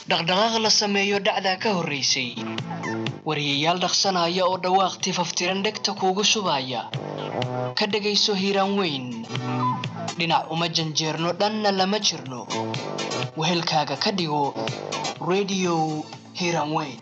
dhaqdhaqaaq la sameeyo dhacdaa ka horraysay wariyayaal dhaqsanaya oo dhawaaq tifaftiran dhegta kuugu shubaya ka dhegayso hiiraan weyn dhinac uma janjeerno dhanna lama jirno wehelkaaga ka dhigo rediyo hiiraan weyn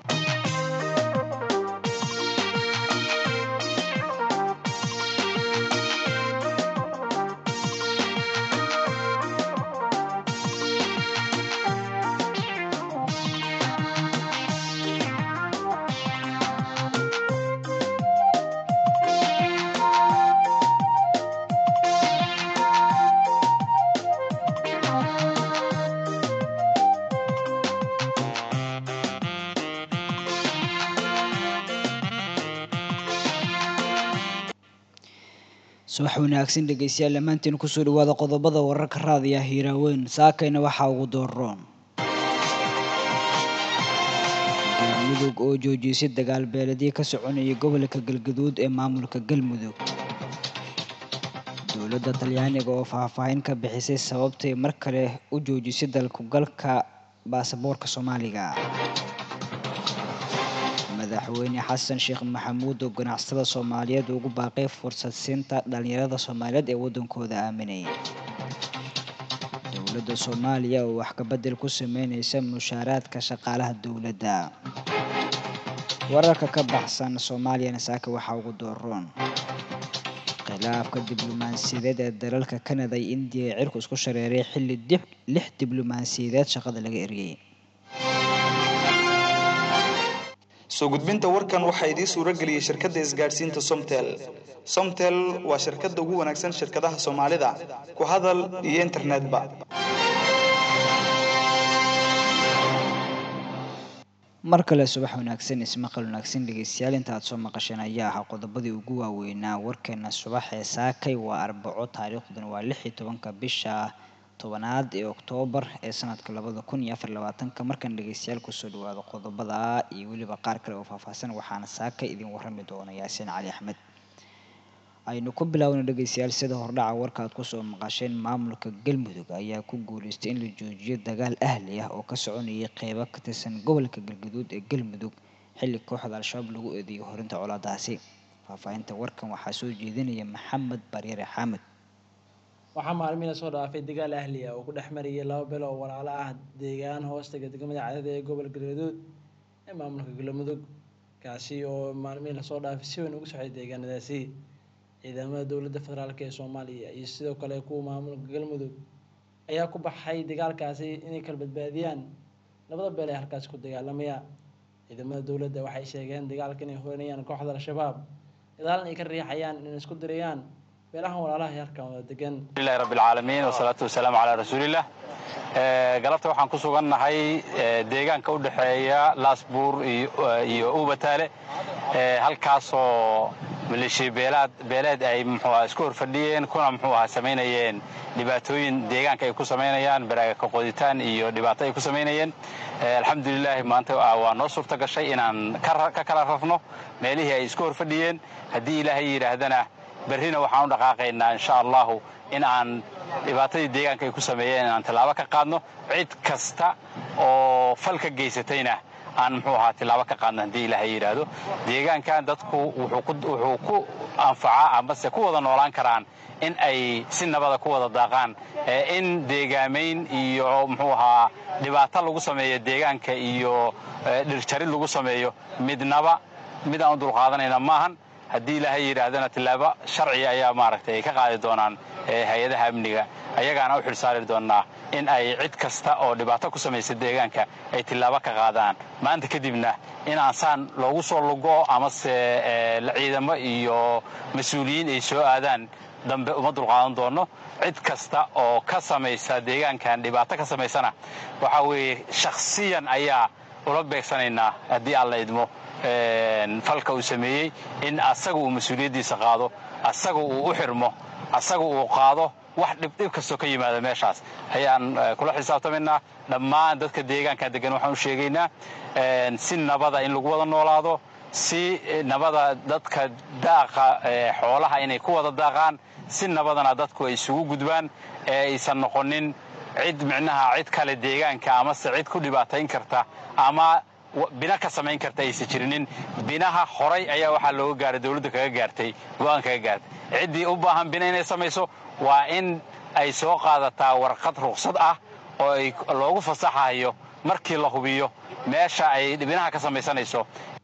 subax wanaagsan dhegeystayaal dhammaantiin kusoo dhawaada qodobada wararka raadiya hiiraaweyn saakayna waxaa ugu dooroon galmudug oo joojisay dagaal beeladii ka soconayay gobolka galgaduud ee maamulka galmudug dowladda talyaaniga oo faahfaahin ka bixisay sababtay mar kale u joojisay dalkugalka baasaboorka soomaaliga madaxweyne xasan sheekh maxamuud oo ganacsada soomaaliyeed ugu baaqay fursad siinta dhalinyarada soomaaliyeed ee waddankooda aaminay dowladda soomaaliya oo wax kabedel ku sameyneysa mushaaraadka shaqaalaha dowladda wararka ka baxsan soomaaliyana saaka waxaa ugu dooroon khilaafka diblomaasiyadeed ee dalalka kanada iyo indiya ee cirku isku shareeray xilli lix diblomaasiyadeed shaqada laga eriyey soo gudbinta warkan waxaa idiin suuro geliyey shirkadda isgaadhsiinta somtel somtel waa shirkadda ugu wanaagsan shirkadaha soomaalida ku hadal iyo internetba mar kale subax wanaagsan ismaqal wanaagsan dhegeystayaal inta aad soo maqasheen ayaa ahaa qodobadii ugu waaweynaa warkeena subax ee saakay waa arbaco taariikhduna waa lix iyo tobanka bisha tobanaad ee oktoobar ee sanadka labada kun iyo afar labaatanka markan dhegeystayaal kusoo dhawaado qodobada iyo weliba qaar kale oo faahfaahsan waxaana saaka idin warami doona yaasiin cali axmed aynu ku bilaawna dhegeystayaal sida hordhaca warka aad kusoo maqasheen maamulka galmudug ayaa ku guuleystay in la joojiyo dagaal ahli ah oo ka soconayay qeybo ka tirsan gobolka galgaduud ee galmudug xilli kooxda al-shabaab lagu eedeeyo horinta colaadaasi faahfaahinta warkan waxaa soo jeedinaya maxamed baryare xamed waxaa maalmihi lasoo dhaafay dagaal ahli ah oo ku dhex marayay laba belo oo walaalo ah deegaan hoostaga degmada cadada ee gobolka galgaduud ee maamulka galmudug kaasi oo maalmihii lasoo dhaafay si weyn ugu socday deegaanadaasi ciidamada dowladda federaalk ee soomaaliya iyo sidoo kale kuwa maamulka galmudug ayaa ku baxay dagaalkaasi inay kala badbaadiyaan labada beel ee halkaasi ku dagaalamaya ciidamada dowladda waxay sheegeen dagaalka inay horanayaan kooxda al-shabaab gadaalna ay ka riixayaan inay isku dirayaan beelahan walaalaha yarkan wada degan ilahi rabbi alcaalamiin wasalaatu wasalaamu calaa rasuulillah galabta waxaan ku sugannahay deegaanka u dhexeeya laasbuur iyo ubataale halkaasoo maleeshiya beelaad beeleed ay muxuuaha isku horfadhiyeen kuna muxuu ahaa samaynayeen dhibaatooyin deegaanka ay ku samaynayaan baraaga ka qoditaan iyo dhibaato ay ku samaynayeen alxamdulilaahi maanta waa noo suurta gashay inaan ka kala rafno meelihii ay isku horfadhiyeen haddii ilaahay yidhaahdana berrina waxaan u dhaqaaqaynaa insha allahu in aan dhibaatadii deegaanka ay ku sameeyeen inaan tallaabo ka qaadno cid kasta oo fal ka geysatayna aan muxuu ahaa tilaabo ka qaadno haddii ilaahay yidhaahdo deegaankan dadku wuxuu ku anfacaa amase ku wada noolaan karaan in ay si nabada ku wada daaqaan in deegaamayn iyo muxuu ahaa dhibaato lagu sameeyo deegaanka iyo dhirjarid lagu sameeyo midnaba mid aan u dulqaadanayna maahan haddii ilaahay yidhaahdana tilaabo sharciga ayaa maaragtay ay ka qaadi doonaan hay-adaha amniga ayagaana u xilsaari doonnaa in ay cid kasta oo dhibaato ku samaysa deegaanka ay tilaabo ka qaadaan maanta kadibna inaan saan loogu soo lugo amase ciidamo iyo mas-uuliyiin ay soo aadaan dambe uma dulqaadan doonno cid kasta oo ka samaysa deegaankan dhibaato ka samaysana waxaa weeye shakhsiyan ayaa ula beegsanaynaa haddii aan la idmo falka uu sameeyey in asaga uu mas-uuliyaddiisa qaado asaga uu u xirmo asaga uu qaado wax dhibdhib kastoo ka yimaada meeshaas ayaan kula xisaabtamaynaa dhammaan dadka deegaanka degan waxaan u sheegaynaa si nabada in lagu wada noolaado si nabada dadka daaqa xoolaha inay ku wada daaqaan si nabadana dadku ay isugu gudbaan ee aysan noqonin cid micnaha cid kale deegaanka amase cid ku dhibaatayn karta ama bina ka samayn karta aysan jirinin binaha horay ayaa waxaa looga gaaray dowladda kaga gaartay go'aan kaga gaartay ciddii u baahan bina inay samayso waa in ay soo qaadataa warqad ruqsad ah oo ay loogu fasaxayo markii la hubiyo meesha ay binaha ka samaysanayso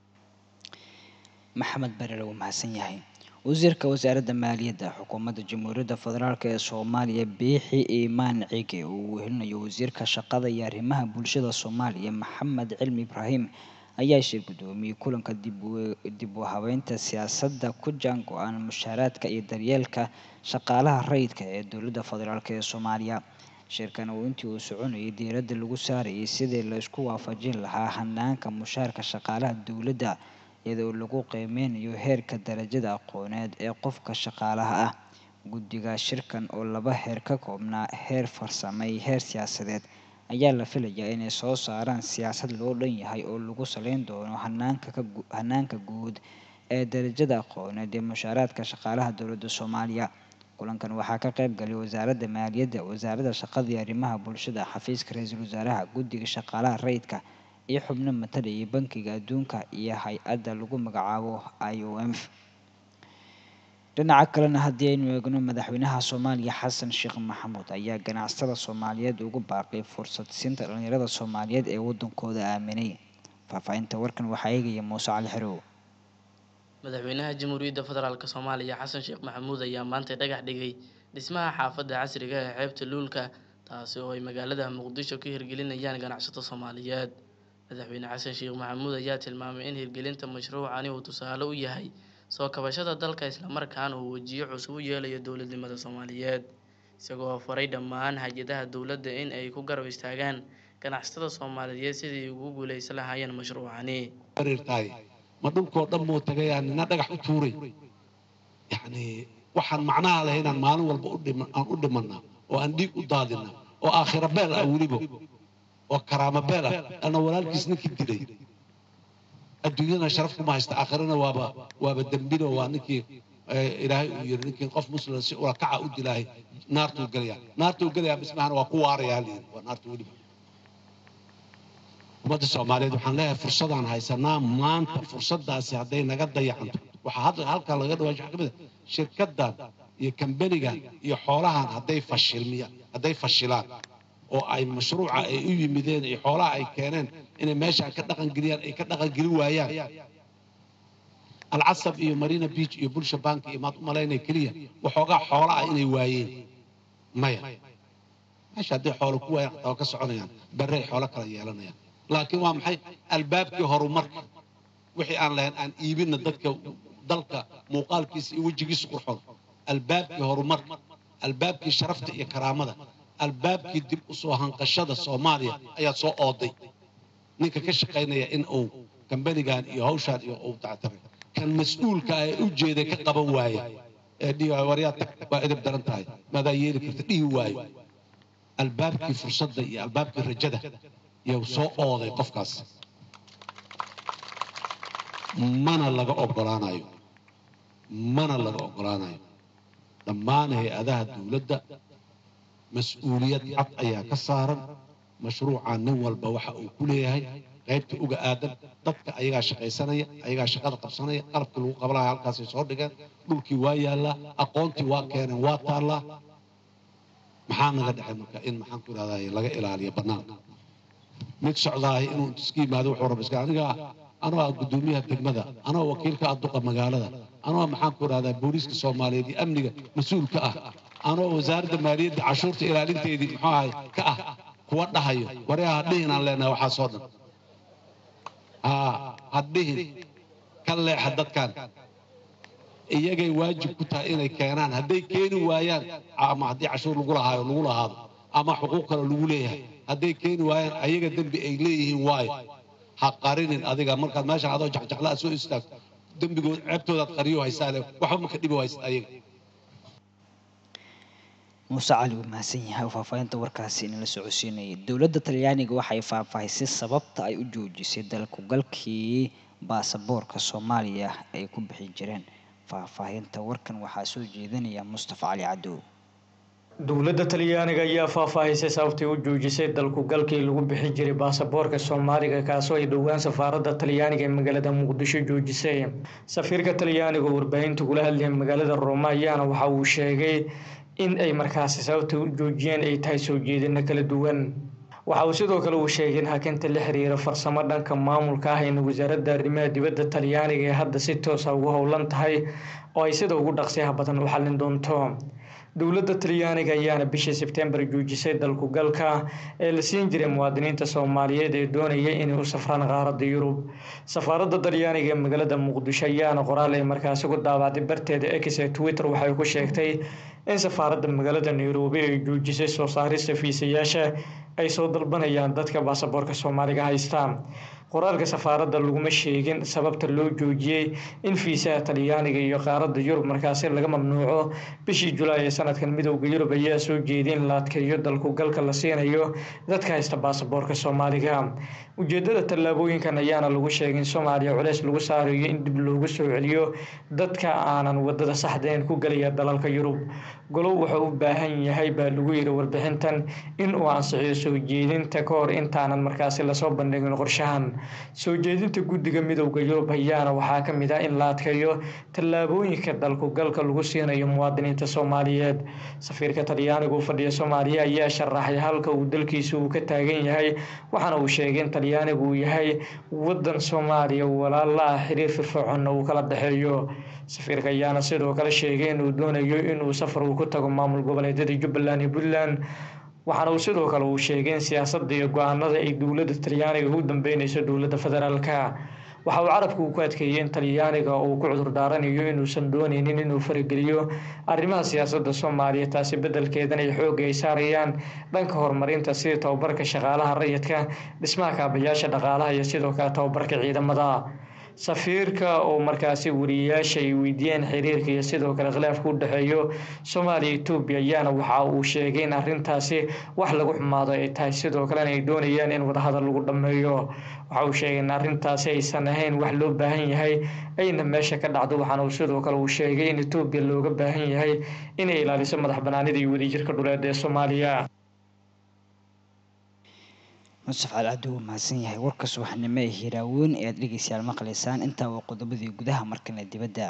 maxamed barer wuu mahadsan yahay wasiirka wasaaradda maaliyadda xukuumadda jamhuuriyadda federaalk ee soomaaliya biixi iimaan cige uu wehelinayo wasiirka shaqada iyo arrimaha bulshada soomaaliya maxamed cilmi ibraahim ayaa shir guddoomiyey kulanka dib u habeynta siyaasadda ku jaan go-aan mushaaraadka iyo daryeelka shaqaalaha rayidka ee dowladda federaalk ee soomaaliya shirkan uu intii uu soconayay diiradda lagu saarayay sidii laysku waafajin lahaa hanaanka mushaarka shaqaalaha dowladda iyadoo lagu qiimeynayo heerka darajada aqooneed ee qofka shaqaalaha ah guddiga shirkan oo laba heer ka koobnaa heer farsamay heer siyaasadeed ayaa la filayaa inay soo saaraan siyaasad loo dhan yahay oo lagu saleyn doono hanaanka guud ee darajada aqooneed ee mushaaraadka shaqaalaha dowladda soomaaliya kulankan waxaa ka qayb galay wasaaradda maaliyadda wasaaradda shaqada iyo arrimaha bulshada xafiiska ra-iisul wasaaraha guddiga shaqaalaha rayidka iyo xubno matalaya bankiga adduunka iyo hay-adda lagu magacaabo i o m dhinaca kalena haddii aynu eegno madaxweynaha soomaaliya xasan sheekh maxamuud ayaa ganacsatada soomaaliyeed ugu baaqay fursad siinta dhalinyarada soomaaliyeed ee waddankooda aaminay faahfaahinta warkan waxaa eegaya muuse cali xerow madaxweynaha jamhuuriyadda federaalk soomaaliya xasan sheekh maxamuud ayaa maanta dhagax dhigay dhismaha xaafadda casriga ee xeebta luulka taasi oo ay magaalada muqdisho ka hirgelinayaan ganacsato soomaaliyeed madaxweyne xasan sheekh maxamuud ayaa tilmaamay in hirgelinta mashruucani uu tusaale u yahay soo kabashada dalka islamarkaana uu wejiyo cusub u yeelayo dowladnimada soomaaliyeed isagoo faray dhammaan hay-adaha dowladda in ay ku garab istaagaan ganacsatada soomaaliyeed sidii ugu guuleysan lahaayeen mashruucani ma dhulkoo dhan muu tagayaa nina dhagax u tuuray yacni waxaan macnaha lahay inaan maalin walba aan u dhimanna oo aan dhiig u daadina oo aakhira beel ah weliba oo karaamo beel ah ana walaalkiis ninkii dilay adduunyadana sharaf kuma haysta aakhirana waaba waaba dembino waa ninkii ilaahay uu yiri ninkii qof muslim si ula kaca u dilaahay naartuu gelaya naartuu gelaya bismahana waa ku waaraya haliyiri waa naartu weliba ummadda soomaaliyeed waxaan leeyahay fursadaan haysanaa maanta fursadaasi hadday naga dayacanto waxaa hadda halkan laga dhawaansho waxaa ka mid a shirkaddan iyo kambanigan iyo xoolahan hadday fashilmiyaan hadday fashilaan oo ay mashruuca ay u yimideen iyo xoolaha ay keeneen inay meeshaan ka dhaqangeliyaan ay ka dhaqangeli waayaan alcasab iyo marina beach iyo bulsha bank iyo maad u malaynaya keliya waxoogaa xoola ah inay waayeen maya meesha hadday xoolo ku waayaan xataa waa ka soconayaan barrey xoolo kala yeelanayaan laakiin waa maxay albaabkii horumarka wixii aan lahayn aan iibinna dadka dalka muuqaalkiisa iyo wejigiisa qurxoon albaabkii horumarka albaabkii sharafta iyo karaamada albaabkii dib u soo hanqashada soomaaliya ayaa soo ooday ninka ka shaqaynaya in uu kambanigan iyo hawshaan iyo uu dactaray kan mas-uulka ah ee u jeeday ka qaban waaya ee dhihi waayo waryaa tag waa edeb daran tahay maadaa yeeli karta dhihi waayo albaabkii fursadda iyo albaabkii rajada yuu soo ooday qofkaas mana laga ogolaanayo mana laga ogolaanayo dhammaan hay-adaha dowladda mas-uuliyad cad ayaa ka saaran mashruucan nin walba waxa uu ku leeyahay qaybta uga aadan dadka ayagaa shaqaysanaya ayagaa shaqada qabsanaya qalabkii lagu qabanaya halkaasay soo dhigeen dhulkii waa yaallaa aqoontii waa keeneen waa taallaa maxaa naga dhexay marka in maxaan ku idhahdaa laga ilaaliyo bannaanka mid socdaahay inuu iska yimaado wuxuu raba iska aniga anoo ah guddoomiyaha degmada anoo wakiilka ah duqa magaalada anoo maxaan ku idhahdaa booliiska soomaaliyeed iyo amniga mas-uulka ah anoo wasaaradda maaliyadda cashuurta ilaalinteedii muxuu ahay ka ah kuwa dhahayo waryaa hadhihin aan leenahay waxaasoo dhan haa hadhihin ka leexa dadkan iyagay waajib ku tahay inay keenaan hadday keeni waayaan ama haddii cashuur lagu lahaayo lagu lahaado ama xuquuq kale lagu leeyahay hadday keeni waayaan ayaga dembi ay leeyihiin waayo ha qarinin adiga markaad meeshan adoo jacjaclaa soo istaagto dembigood ceebtoodaad qariyo haysaale waxba maka dhibi waysid ayaga muuse cali wuu mahadsan yahay oo faahfaahinta warkaasi inala socodsiinayay dowladda talyaaniga waxay faahfaahisay sababta ay u joojisay dalkugalkii baasaboorka soomaaliya ay ku bixi jireen faahfaahinta warkan waxaa soo jeedinaya mustafa cali cadow dowladda talyaaniga ayaa faahfaahisay sababtay u joojisay dalku galkii lagu bixi jiray baasaboorka soomaaliga kaasoo ay dhowaan safaaradda talyaaniga ee magaalada muqdisho joojisay safiirka talyaaniga oo warbaahinta kula hadlaya magaalada rooma ayaana waxa uu sheegay in ay markaasi sababtay u joojiyeen ay tahay soo jeedino kala duwan waxa uu sidoo kale uu sheegay in hakinta la xiriira farsamo dhanka maamulka ah in wasaaradda arrimaha dibadda talyaaniga ee hadda si toosa ugu howlan tahay oo ay sida ugu dhaqsiyaha badan u xallin doonto dowladda talyaaniga ayaana bishii sebtembar joojisay dalku galka ee la siin jiray muwaadiniinta soomaaliyeed ee doonaya inay u safraan qaaradda yurub safaaradda talyaaniga ee magaalada muqdisho ayaana qoraal ay markaasi ku daabacday barteeda x ee twitter waxay ku sheegtay in safaaradda magaalada nairobi ay joojisay soo saarista fiisayaasha ay soo dalbanayaan dadka baasaboorka soomaaliga haystaan qoraalka safaaradda laguma sheegin sababta loo joojiyey in fiisaha talyaaniga iyo qaaradda yurub markaasi laga mamnuuco bishii julaay ee sanadkan midowda yurub ayaa soo jeeday in la adkeeyo dalku galka la siinayo dadka haysta baasaboorka soomaaliga ujeedada tallaabooyinkan ayaana lagu sheegay in soomaaliya culeys lagu saarayo in dib loogu soo celiyo dadka aanan wadada saxdayn ku gelaya dalalka yurub golow wuxuu u baahan yahay baa lagu yiri warbixintan in uu ansixiyo soo jeedinta ka hor intaanan markaasi lasoo bandhigin qorshahan soo jeedinta guddiga midowda yurub ayaana waxaa ka mid ah in la adkeeyo tallaabooyinka dalku galka lagu siinayo muwaadiniinta soomaaliyeed safiirka talyaaniga u fadhiya soomaaliya ayaa sharaxay halka uu dalkiisa uu ka taagan yahay waxaana uu sheegay in talyaanigu uu yahay wadan soomaaliya walaala ah xiriir firfircoonna uu kala dhexeeyo safiirka ayaana sidoo kale sheegay inuu doonayo inuu safar uu ku tago maamul goboleedyada jubbaland iyo puntland waxaana uu sidoo kale uu sheegay in siyaasadda iyo go-aanada ay dowladda talyaaniga ugu dambeynayso dowladda federaalka waxa uu carabka uu ku adkeeyey in talyaaniga uu ku cudur daaranayo inuusan dooneynin inuu farageliyo arrimaha siyaasadda soomaaliya taasi beddelkeedan ay xoogga ay saarayaan dhanka horumarinta sida tababarka shaqaalaha rayidka dhismaha kaabayaasha dhaqaalaha iyo sidoo kale tababarka ciidamada safiirka oo markaasi wariyayaasha ay weydiiyeen xiriirka iyo sidoo kale khilaafka u dhexeeyo soomaaliya etoobiya ayaana waxa uu sheegay in arrintaasi wax lagu xumaado ay tahay sidoo kalena ay doonayaan in wadahadal lagu dhammeeyo waxa uu sheegay in arrintaasi aysan ahayn wax loo baahan yahay ayna meesha ka dhacdo waxaana uu sidoo kale uu sheegay in etoobiya looga baahan yahay inay ilaaliso madax banaanida iyo wadajirka dhuleed ee soomaaliya nusaf calcabdi wuu mahadsan yahay warka subaxnimo ee hiraaweyn ee aad dhegeystayaal maqlaysaan intaa waa qodobadii gudaha markana dibadda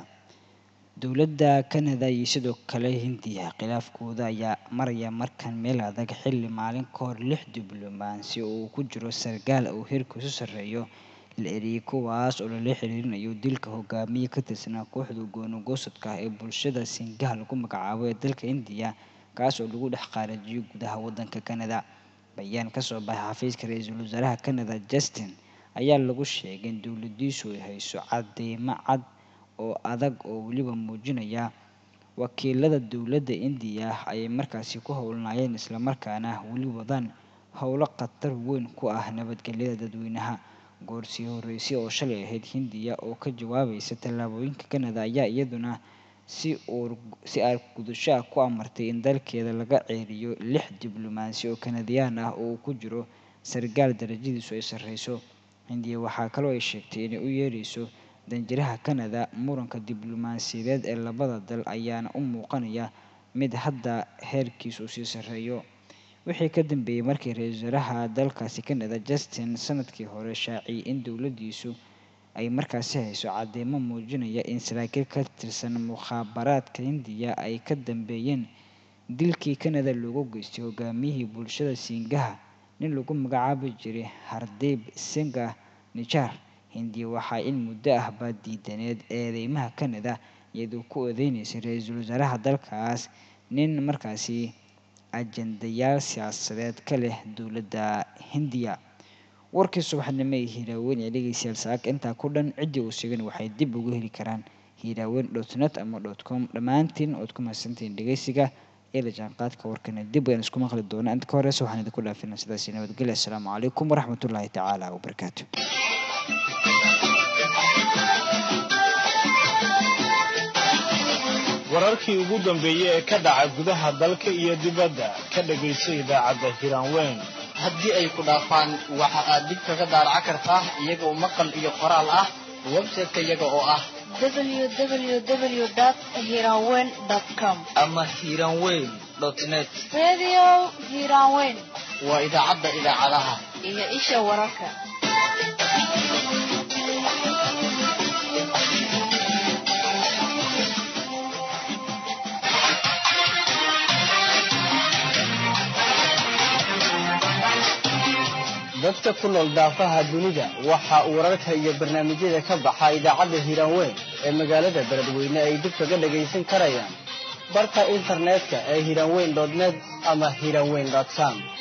dowladda canada iyo sidoo kale hindiya khilaafkooda ayaa maraya markan meel adag xilli maalin ka hor lix diblomaasi oo uu ku jiro sargaal uu heerkiisu sarreeyo la eriyey kuwaas oo lala xiriirinayo dilka hogaamiye ka tirsanaa kooxda goonogoosadka ah ee bulshada singaha lagu magacaabo ee dalka indiya kaas oo lagu dhex qaarajiyo gudaha waddanka canada bayaan kasoo baxay xafiiska ra-iisul wasaaraha canada justin ayaa lagu sheegay in dowladiisu ay hayso cadeymo cad oo adag oo weliba muujinaya wakiilada dowladda indiya ayay markaasi ku howlnaayeen islamarkaana weli wadaan howlo khatar weyn ku ah nabadgelyada dadweynaha goorsii horeysay oo shalay ahayd hindiya oo ka jawaabaysa tallaabooyinka canada ayaa iyaduna si uur si aar gudasho ah ku amartay in dalkeeda laga ceeriyo lix diblomaasi oo kanadiyaan ah oo uu ku jiro sargaal darajadiisu ay sarreyso hindiya waxaa kaloo ay sheegtay inay u yeereyso danjiraha canada muranka diblomaasiyadeed ee labada dal ayaana u muuqanaya mid hadda heerkiisu sii sarreeyo wixii ka dambeeyey markii ra-iisul wasaaraha dalkaasi canada justin sanadkii hore shaaciyay in dowladdiisu ay markaasi hayso cadeymo muujinaya in saraakiil ka tirsan mukhaabaraadka hindiya ay ka dambeeyeen dilkii canada loogu geystay hogaamiyihii bulshada siingaha nin lagu magacaabi jiray hardeeb singa nijar hindiya waxaa in muddo ah baa diidaneed eedeymaha canada iyadoo ku odeyneysay ra-iisul wasaaraha dalkaas nin markaasi ajendayaal siyaasadeed ka leh dowladda hindiya warkii subaxnimo ee hiiraaweyn ee dhegeystayaal saaka intaa ku dhan ciddii uu sheegan waxay dib ugu heli karaan hiiraaweyn dot net ama dot com dhammaantiin ood ku mahadsantihiin dhegeysiga ee la jaanqaadka warkana dib ayaan isku maqli doonaa inta ka horeysa waxaan idinku dhaafina sidaasi nabadgelya assalaamu calaykum waraxmatullaahi tacaala wabarakaatu wararkii ugu dambeeyey ee ka dhaca gudaha dalka iyo dibadda ka dhegayso idaacadda hiraanweyn haddii ay ku dhaafaan waxa aad dib kaga daaraca kartaa iyagoo maqal iyo qoraal ah website-ka iyaga oo ah www.hiranweyn.com ama hiranweyn dot net radio hiiraanweyn waa idaacadda idaacadaha iyo isha wararka dadka ku nool daafaha dunida waxa uu wararka iyo barnaamijyada ka baxa idaacadda hiiraanweyn ee magaalada beledweyne ay dib kaga dhagaysan karayaan barka internetka ee hiiraanweyn net ama hiiraanweyn com